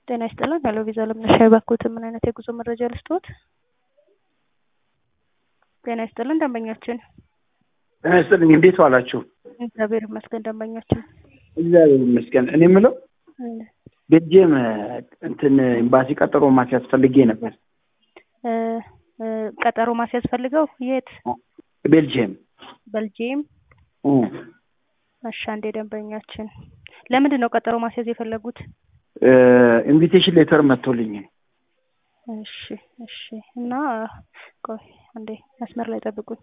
ጤና ይስጥልን። ሄሎ ቪዛ ለምነሻ የባኩት ምን አይነት የጉዞ መረጃ ልስጥዎት? ጤና ይስጥልን ደንበኛችን። ጤና ይስጥልኝ። እንዴት ዋላችሁ? እግዚአብሔር ይመስገን ደንበኛችን። እግዚአብሔር ይመስገን። እኔ የምለው ቤልጅየም እንትን ኤምባሲ ቀጠሮ ማስያዝ ፈልጌ ነበር። እ እ ቀጠሮ ማስያዝ ፈልገው የት? ቤልጅየም ቤልጂየም። እ እሺ አንዴ ደንበኛችን ለምንድን ነው ቀጠሮ ማስያዝ የፈለጉት? እ ኢንቪቴሽን ሌተር መጥቶልኝ እሺ እሺ። እና ቆይ አንዴ መስመር ላይ ጠብቁኝ።